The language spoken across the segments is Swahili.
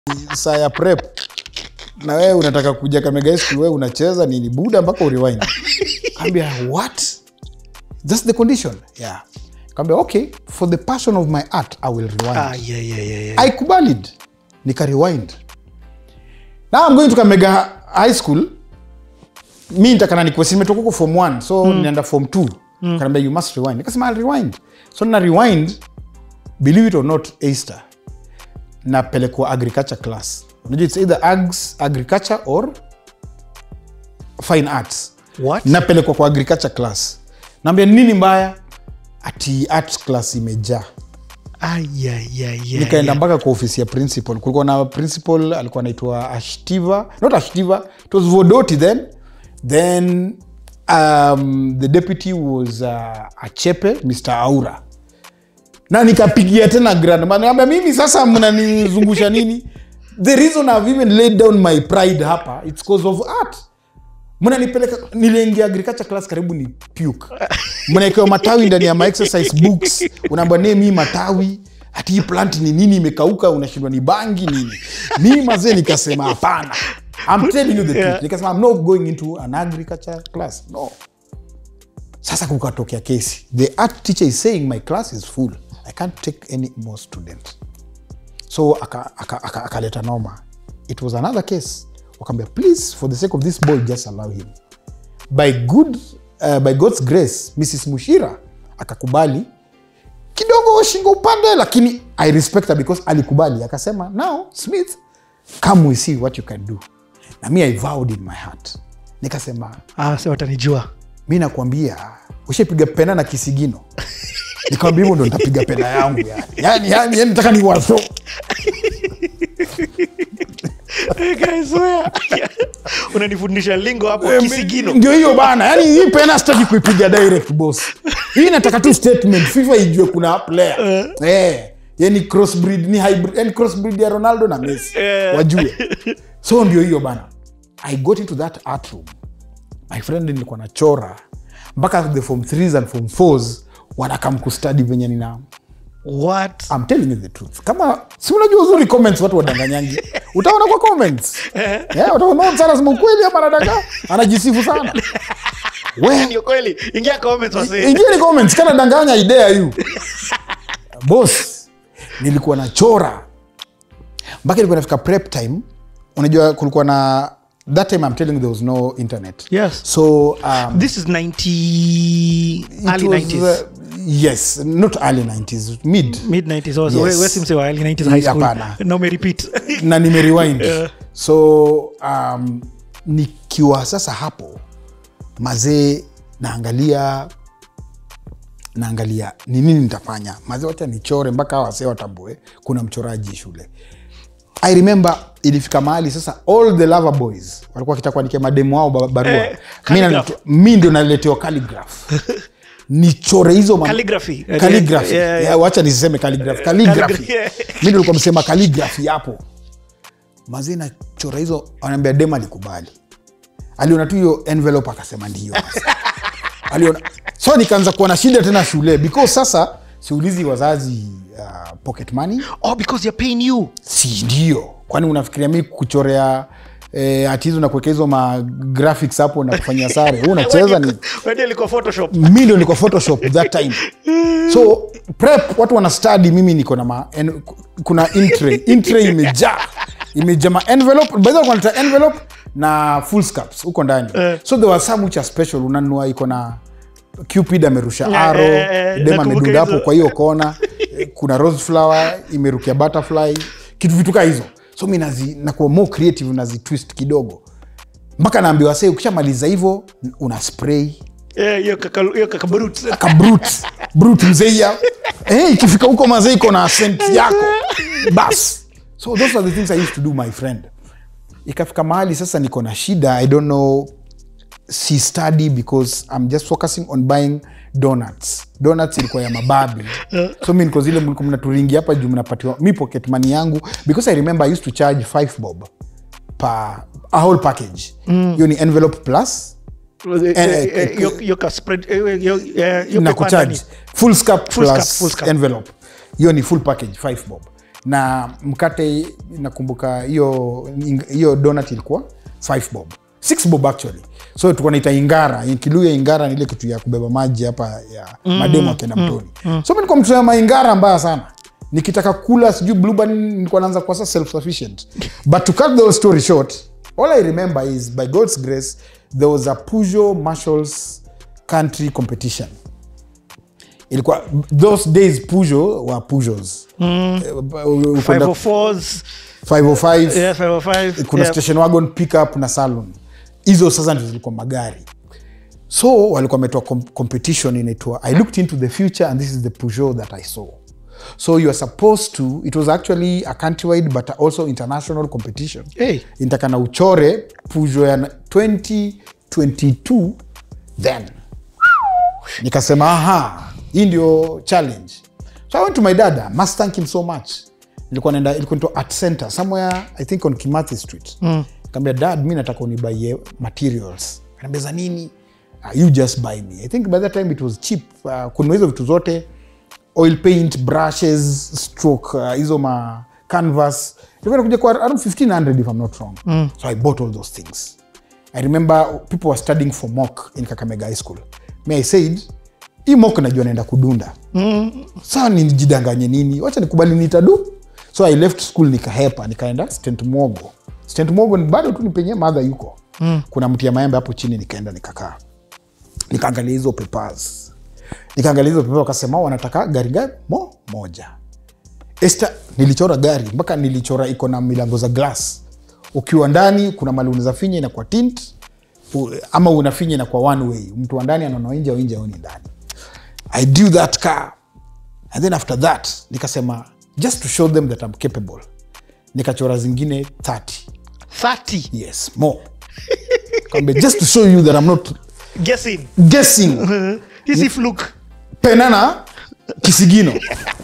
saa ya prep na wewe unataka kuja Kamega High School, wewe unacheza nini buda mpaka urewind. Kaambia what? That's the condition. Yeah. Kaambia okay, for the passion of my art I will rewind. Ah, yeah, yeah, yeah, yeah. I kubalied nika rewind. Now I'm going to Kamega High School. Mi nitakana nikuwe si nimetoka huko form 1 so mm. nienda form 2. Mm. Kanaambia you must rewind. Nikasema I'll rewind. So na rewind believe it or not Easter napelekwa agriculture class. Unajua it's either ags, agriculture or fine arts. What? Napelekwa kwa agriculture class. Naambia nini mbaya? Ati art class imejaa Ah, yeah, yeah, yeah, nikaenda yeah. mpaka kwa ofisi ya principal kulikuwa na principal alikuwa anaitwa ashtiva not ashtiva it was vodoti then then um, the deputy was uh, achepe mr aura na nikapigia tena grandma niambia mimi sasa mnanizungusha nini the reason i've even laid down my pride hapa it's cause of art mnanipeleka niliingia agriculture class karibu ni puke mnaekewa matawi ndani ya my exercise books unaambia nee mii matawi hati hii plant ni nini imekauka unashindwa ni bangi nini mii mazee nikasema hapana I'm telling you the truth nikasema I'm not going into an agriculture class no sasa kukatokea kesi the art teacher is saying my class is full i can't take any more students so akaleta aka, aka, akaleta noma it was another case wakaambia please for the sake of this boy just allow him by good uh, by god's grace mrs mushira akakubali kidogo shingo upande lakini i respect her because alikubali akasema now smith come we see what you can do na mi i vowed in my heart nikasema Ah, si watanijua mi nakwambia ushapiga pena na kisigino nikwambia hivyo ndo nitapiga pena yangu yani yani yani, yani nataka ni waso Guys, where? unanifundisha lingo hapo kisigino ndio hiyo bana yani hii pena sitaki kuipiga direct boss hii nataka tu statement fifa ijue kuna player eh yani crossbreed ni hybrid yani crossbreed ya ronaldo na messi Eh. wajue so ndio hiyo bana i got into that art room my friend nilikuwa nachora mpaka the form 3s and form 4s wanakam kustadi venye nina what I'm telling you the truth kama si unajua uzuri comments watu wadanganyangi utaona kwa comments yeah, utaona sana sema ukweli ama anadanga anajisifu sana we ni kweli ingia comments wase ingieni comments kana danganya idea yu boss nilikuwa nachora mpaka ilikuwa nafika prep time unajua kulikuwa na that time I'm telling you there was no internet Yes. so um, this is 90 it early was, 90s uh, yes not early 90s mid mid 90s also Yes. yes. wesimse wa early 90s high school Hapana. na umerepeat na nimerewind so um, nikiwa sasa hapo mazee naangalia naangalia ni nini nitafanya mazee wacha nichore mpaka hawa wasee watambue kuna mchoraji shule i remember ilifika mahali sasa all the lover boys walikuwa wakitaka kuandikia mademu wao ba- barua Eh, mi calligraph. naletewa- mi ndio naletewa calligraph nichore hizo ma- Calligraphy. Calligraphy. Yeah, yeah. Yeah, wacha niseme calligraphy. Calligraphy. Calligraphy, yeah. mi ndo likuwa msema calligraphy hapo mazee nachora hizo anaambia dem alikubali aliona tu hiyo envelope akasema ndio aliona so nikaanza kuwa na shida tena shule because sasa siulizi wazazi uh, pocket money oh because you're paying you si ndio kwani unafikiria mi kuchorea eh, ati hizo na kuweka hizo ma graphics hapo na kufanyia sare huu unacheza ni Wewe ilikuwa photoshop mi ndio niko photoshop that time so prep watu wana study mimi niko na ma, en, kuna intray intray imejaa imejaa ma envelope by the way wanaleta envelope na full scaps huko ndani so there was some which are special unanunua iko na cupid amerusha Yeah, aro eh, eh, dem nakumbuka amedunda hapo hizo. kwa hiyo kona Eh, kuna rose flower imerukia butterfly kitu vitu kaa hizo so mi nazi nakuwa more creative nazi twist kidogo mpaka naambiwa se ukishamaliza hivyo una spray Eh, hiyo kaka hiyo kaka brute ka brute brute mzeia eh, ikifika huko mazee iko na sent yako bas so those are the things i used to do my friend ikafika mahali sasa niko na shida i don't know si study because i'm just focusing on buying donuts donuts ilikuwa ya mababi so mi niko zile mlikuwa mnaturingi hapa juu mnapatiwa mi pocket money yangu because i remember i used to charge 5 bob per a whole package hiyo ni envelope plus Eh, eh, eh, hiyo- hiyo ka spread eh, eh, hiyo eh, hiyo na paper kucharge ndani. full scap Full plus scap, full scap. envelope hiyo ni full package 5 bob na mkate nakumbuka hiyo hiyo donut ilikuwa 5 bob 6 bob actually so tulikuwa naita ingara kiluya ingara ni ile kitu ya kubeba maji hapa ya mm, mademo akienda mtoni mm, so mi nilikuwa mtu ya maingara mbaya sana nikitaka kula sijui blueberry nilikuwa naanza kuwa sasa self sufficient but to cut the whole story short all i remember is by god's grace there was a Peugeot marshals country competition ilikuwa those days Peugeot were Peugeots mm. 504s 505 yeah 505 kuna yeah. station wagon pickup na salon hizo sasa ndio zilikuwa magari so walikuwa wametoa com competition inaitwa i looked into the future and this is the Peugeot that i saw so you are supposed to it was actually a countrywide but also international competition Hey. intakana uchore Peugeot ya 2022 then nikasema aha hii ndio challenge so i went to my dad must thank him so much ilikuwa naenda ilikuwa into art center somewhere i think on kimathi street mm. kaambia dad mi nataka unibaie materials kanaambia za nini uh, you just buy me i think by that time it was cheap uh, kununua hizo vitu zote oil paint brushes stroke uh, hizo ma canvas ilikuwa inakuja kwa around 1500 if i'm not wrong mm. so i bought all those things i remember people were studying for mock in kakamega high school me i said hii mock najua naenda kudunda mm. saa nijidanganye nini wacha nikubali nitadu so i left school nikahepa nikaenda stent mogo stent mogo ni bado tu ni penye madha yuko mm. kuna mti ya maembe hapo chini nikaenda nikakaa nikaangalia hizo papers nikaangalia hizo papers wakasema wanataka gari gari mo moja Esta, nilichora gari mpaka nilichora iko na milango za glass ukiwa ndani kuna mali unaweza finya inakuwa tint u- ama unafinya inakuwa one way mtu wa ndani anaona nje au nje aoni ndani i do that car and then after that nikasema just to show them that I'm capable nikachora zingine 30 30 yes more Kwambia, just to show you that I'm not guessing guessing hisi fluke penana kisigino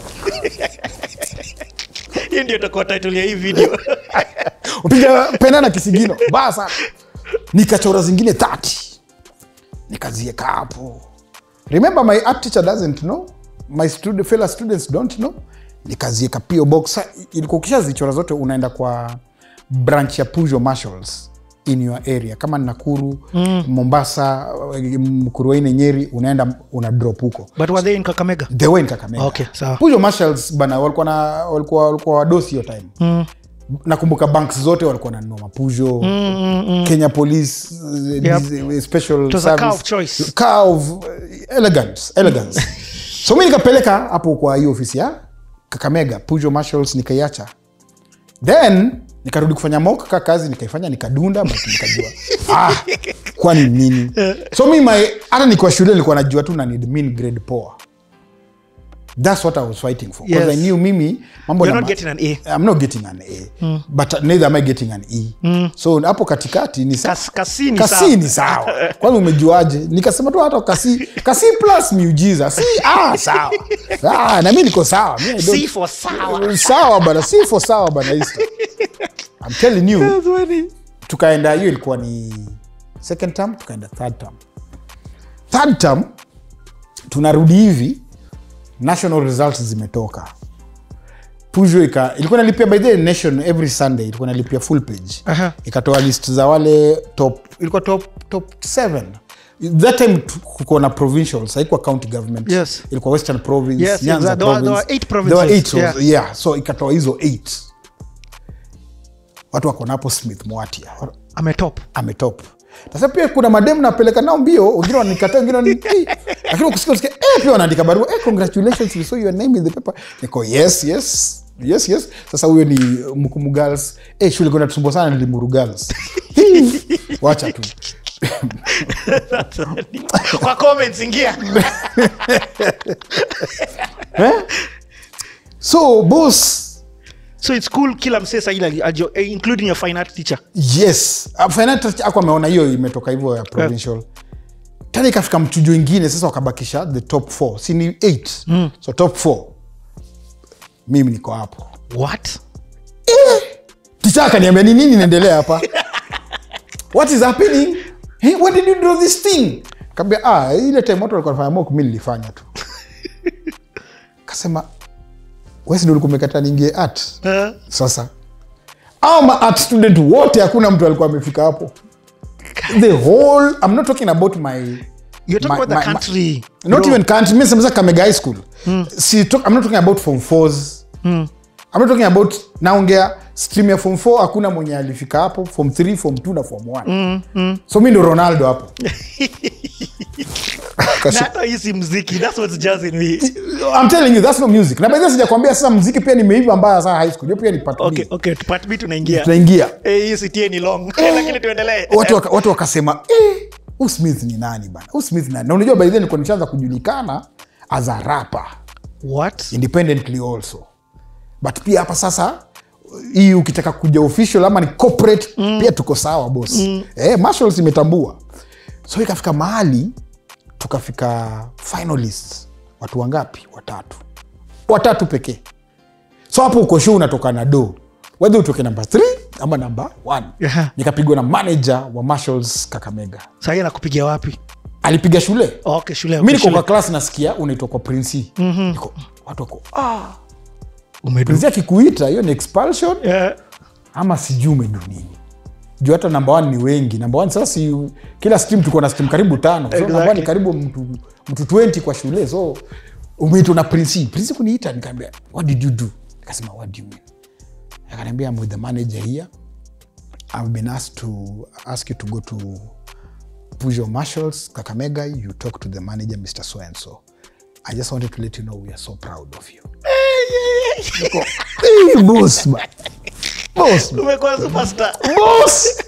hiyo ndio itakuwa title ya hii video upiga pena na kisigino baya sana nikachora zingine 30 nikazieka hapo remember my art teacher doesn't know my student, fellow students don't know nikazieka po box Sa- ilikuwa ukishazichora zote unaenda kwa branch ya Peugeot marshals in your area kama ni nakuru mm. mombasa mkuruaine nyeri unaenda una drop huko but were they in kakamega they were in Kakamega. Okay, sawa. Peugeot marshals bana walikuwa na walikuwa walikuwa wadosi hiyo time mm. nakumbuka banks zote walikuwa nanunua mapujo mm, mm, mm. kenya police uh, Yep. this, uh, special It was a car service. of choice. Car of, uh, elegance elegance so mi nikapeleka hapo kwa hiyo ofisi ya kakamega Peugeot marshals nikaiacha then nikarudi kufanya mock ka kazi nikaifanya nikadunda but nikajua ah, kwani nini so mi my hata nikiwa shule nilikuwa najua tu na need mean grade poa that's what i was fighting for because Yes. i knew mimi mambo You're na not getting an A. i'm not getting an a but neither am i getting an e so hapo katikati ni sa- Kas- kasi ni kasi sawa. ni sawa kwanza umejuaje nikasema tu hata kasi kasi plus miujiza si ah, sawa ah, na mi niko sawa Mi I don't- C for sawa. sawa bana si for sawa bana Easter. I'm telling you tukaenda hiyo ilikuwa ni second term tukaenda third term third term tunarudi hivi national results zimetoka Peugeot ika ilikuwa nalipia by the way, nation every sunday ilikuwa nalipia full page Aha. ikatoa list za wale top ilikuwa top top 7 that time tu- kuko na provincials haikuwa county government Yes. ilikuwa western province Yes, Nyanza exactly. There were- there province. were eight There were eight provinces, of- yeah. so ikatoa hizo 8 watu wako napo smith mwatia ametop ametop sasa pia kuna mademu napeleka nao mbio wengine wanikataa wengine wani- "Hey." lakini ukisikia usikia eh, pia wanaandika barua eh, congratulations we saw your name in the paper niko yes yes yes yes sasa huyo ni mkumu girls eh, shule kuna tusumbua sana ni limuru girls Hii, wacha tu kwa comments ingia so boss so it's cool kila msee sahili ali- ajo- eh, including your fine art teacher yes Uh, finance touch ako ameona hiyo imetoka hivyo ya provincial tena ikafika mchujo ingine sasa wakabakisha the top 4 si ni 8 mm. so top 4 mimi niko hapo what ticha akaniambia ni nini inaendelea hapa what is happening hey, when did you draw this thing kaambia ah, ile time watu walikuwa wanafanya mock mi nilifanya tu kasema wesi ulikuwa umekata niingie art Eh, sasa au ma art student wote hakuna mtu alikuwa amefika hapo the whole i'm not talking about my you're talking My- about the my- my- country not bro. even country mi semesa kamega high school si talk, i'm not talking about form fours i'm not talking about naongea stream ya form 4 hakuna mwenye alifika hapo form 3 form 2 na form 1 so mi ndo ronaldo hapo Na hata hii si mziki that's what's jazzing me I'm telling you that's no music na by the way sijakwambia sasa muziki pia nimeiva mbaya sana high school hiyo pia ni part okay B. okay part B tunaingia tunaingia eh hii sitie ni long lakini tuendelee watu waka- watu wakasema eh, huyu smith ni nani bana huyu smith ni nani na unajua by then nilikuwa nishaanza kujulikana as a rapper what independently also but pia hapa sasa hii ukitaka kuja official ama ni corporate mm. pia tuko sawa bos mm. eh, marshals imetambua so ikafika mahali tukafika finalists watu wangapi watatu watatu pekee so hapo uko show unatoka na do wedhe utoke namba 3 ama namba 1 Yeah. nikapigwa na manager wa marshals kakamega sahii nakupigia wapi alipiga shule okay shule mi okay, niko kwa shule. klas nasikia unaitwa kwa prinsi mm-hmm. niko, watu wako ah, Umedu- prinsi akikuita hiyo ni expulsion Eh, ama sijui umedu nini juu hata namba one ni wengi namba one sasa si, kila stream tuko na stream karibu tano so Exactly. namba one ni karibu mtu, mtu 20 kwa shule so umeitwa na prinsi prinsi kuniita nikaambia what did you do nikasema what do you mean akaniambia I'm with the manager here I've been asked to ask you to go to Pujo Marshals, Kakamega. You talk to the manager, Mr. So and so. I just wanted to let you know we are so proud of you. Niko, "Hey, boss, man. Boss, man. umekuwa superstar boss,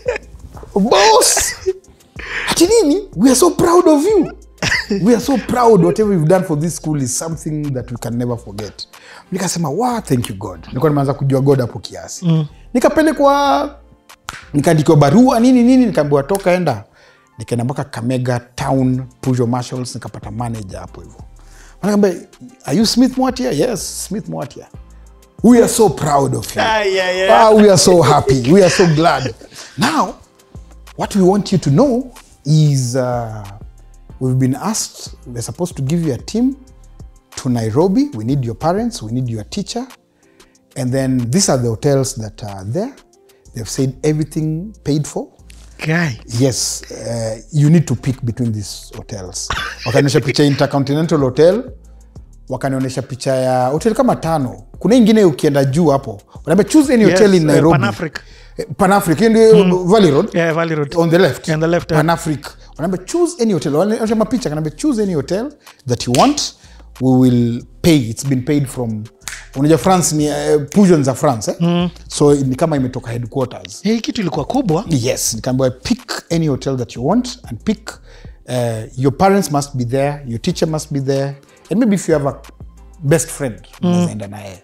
boss. Ati nini? We are so proud of you. We are so proud. Whatever you've done for this school is something that we can never forget. Nikasema, wow, thank you God. Nilikuwa nimeanza kujua God hapo kiasi. Mm. Nikapelekwa nikaandikiwa barua nini nini, nikaambiwa toka enda. Nikaenda mpaka Kamega Town Pujo Marshals, nikapata manager hapo hivyo. Anaambia, are you Smith Mwatia? Yes, Smith Mwatia. We are so proud of you. Ah, yeah, yeah. Ah, we are so happy. We are so glad. Now, what we want you to know is uh, we've been asked, we're supposed to give you a team to Nairobi. We need your parents, we need your teacher. And then these are the hotels that are there. They've said everything paid for. Guy. Yes, uh, you need to pick between these hotels. Wakanionyesha picha ya Intercontinental Hotel, wakanionyesha picha ya hotel kama tano. Kuna ingine ukienda juu hapo, wanaambia choose any hotel Yes, in eh, Nairobi. Pan-Afric. Eh, Pan-Afric, hiyo ndio Valley Road Yeah, Valley Road. on the left On the left, yeah. Pan-Afric. wanaambia choose any hotel wanaonyesha mapicha kanaambia choose any hotel that you want we will pay it's been paid from unajua france ni uh, pujon za france eh? mm. so ni kama imetoka headquarters hii kitu ilikuwa kubwa yes nikaambiwa pick any hotel that you want and pick uh, your parents must be there your teacher must be there and maybe if you have a best friend unazaenda naye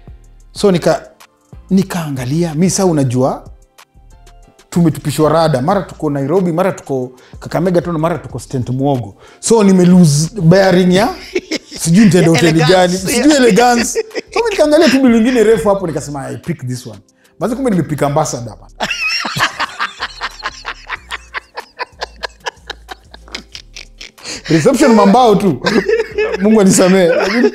so nika nikaangalia mi saa unajua tumetupishwa rada mara tuko nairobi mara tuko kakamega tu mara tuko stent mwogo so nimelose bearing ya sijui nitaenda hoteli gani Elegance. sijui elegance so mi nikaangalia tu bili lingine refu hapo nikasema i pick this one basi kumbe nimepika ambasada hapa reception mambao tu mungu anisamee Lakini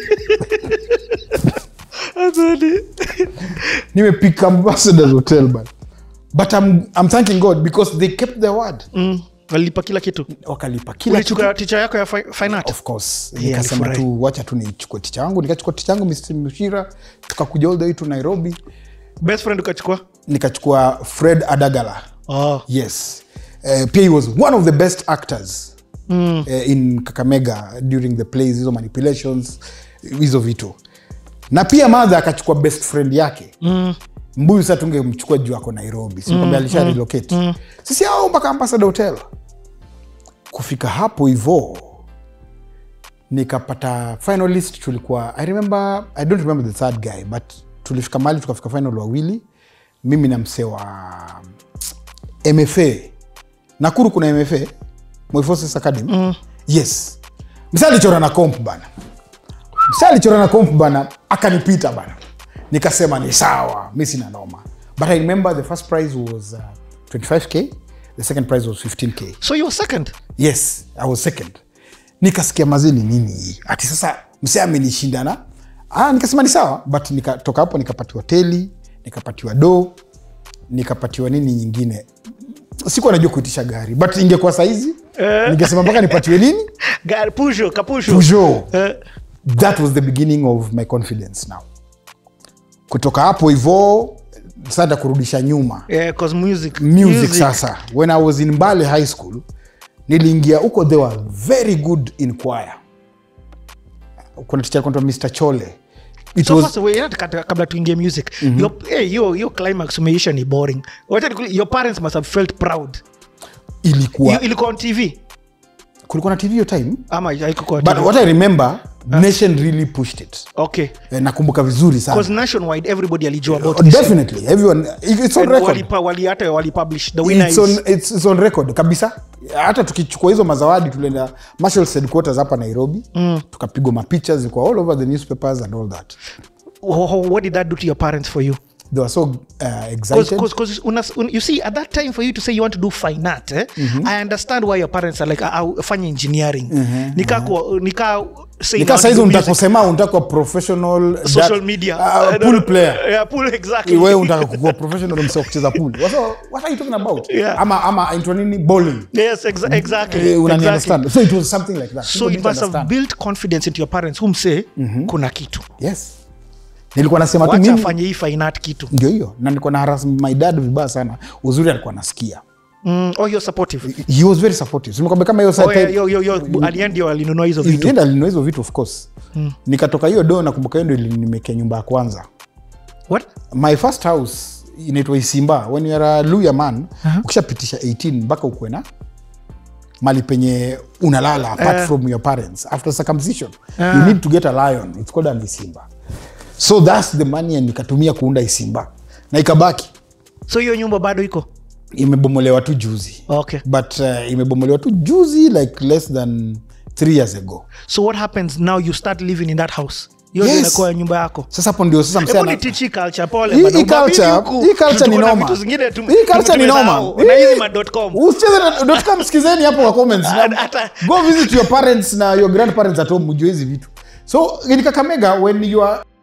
nimepika ambassadors hotel but, but I'm, I'm thanking god because they kept their word mm. walilipa kila kitu wakalipa kila kitu ulichukua ticha yako ya fi- fine art of course Yeah, nikasema nilifurahi. tu wacha tu nichukue ticha yangu nikachukua ticha yangu Mr. mshira tukakuja all the way to nairobi best friend ukachukua nikachukua fred adagala oh. yes uh, pia he was one of the best actors mm. uh, in kakamega during the plays hizo manipulations hizo vitu na pia madha akachukua best friend yake mm. mbuyu sa tungemchukua juu ako nairobi sikwambia mm, alisha relocate mm. sisi ao mpaka ambassador hotel kufika hapo hivo nikapata finalist tulikuwa i remember i don't remember the third guy but tulifika mali tukafika final wawili mimi na msee wa mfa nakuru kuna mfa Moi Forces academy mm. yes msa alichora na comp bana msa alichora na comp bana akanipita bana nikasema ni sawa mi sina noma but i remember the first prize was uh, 25k the second prize was 15k so you were second yes i was second nikasikia mazini nini hii ati sasa msee amenishindana ah, nikasema ni sawa but nikatoka hapo nikapatiwa teli nikapatiwa do nikapatiwa nini nyingine sikuwa najua kuitisha gari but ingekuwa saizi Eh. ningesema mpaka nipatiwe nini Gari, pusho kapusho Peugeot. Eh, that was the beginning of my confidence now kutoka hapo hivo sasa kurudisha nyuma yeah, 'cause music, music, sasa when i was in mbale high school niliingia huko they were very good in choir kuna ticha alikuwa anaitwa mr chole it So was first, wait, hata kata- kabla tuingie music your, hey, your, your climax umeisha ni boring Wacha nikuli- your parents must have felt proud ilikuwa Hiyo ilikuwa on tv kulikuwa na tv hiyo time ama haikuwa but TV? what i remember nation really pushed it okay Eh, nakumbuka vizuri sana because nationwide everybody alijua about Oh, this definitely everyone it's on And record walipa- wali hata walipublish the winner it's is on, it's, it's on record kabisa hata tukichukua hizo mazawadi tulienda Marshall's headquarters hapa nairobi mm. tukapigwa mapicha zilikuwa all over the newspapers and all that Wh- wh- what did that do to your parents for you they were so uh, excited because you see at that time for you to say you want to do fine art eh, i understand why your parents are like uh, fanya engineering nika kuwa- nika say nika you want saizi to do unataka music, kusema unataka kuwa professional social that- media uh, I don't pool know. player yeah pool exactly wewe unataka kuwa professional msio kucheza pool Wasa, what are you talking about Yeah. ama ama into nini bowling yes exa- exactly Eh, unani exactly. understand so it was something like that so People it didn't must have understand. built confidence into your parents whom say kuna kitu yes nilikuwa nasema tu wacha mimi afanye hii fine art kitu ndio hiyo na nilikuwa na harass my dad vibaya sana uzuri alikuwa nasikia mm, oh you're supportive he was very supportive nimekwambia kama hiyo oh, side yeah, yo, yo, yo, alienda ndio alinunua hizo vitu enda alinunua hizo vitu of course nikatoka hiyo do nakumbuka hiyo ndio ilinimekea nyumba ya kwanza what my first house inaitwa isimba when youare a luya man ukishapitisha 18 mpaka ukwe na mali penye unalala apart from your parents after circumcision you need to get a lion it's called an isimba so thats the money nikatumia kuunda isimba na ikabaki so hiyo nyumba bado iko imebomolewa tu juzi okay but uh, imebomolewa tu juzi like less than three years ago so what happens now you start living in that house hiyo ndio Yes. inakuwa nyumba yako sasa hapo ndio sasa msee Hebu ana- nitichi culture pole Hii- bana. hii Ubabini culture- huku, hii culture ni tuko na noma. vitu zingine tu- Hii culture ni noma. tumesahau. na hizi ma.com. usicheze na- dot com sikizeni hapo kwa comments Na- Hata- go visit your parents na your grandparents at home mjue hizi vitu so in kakamega when you are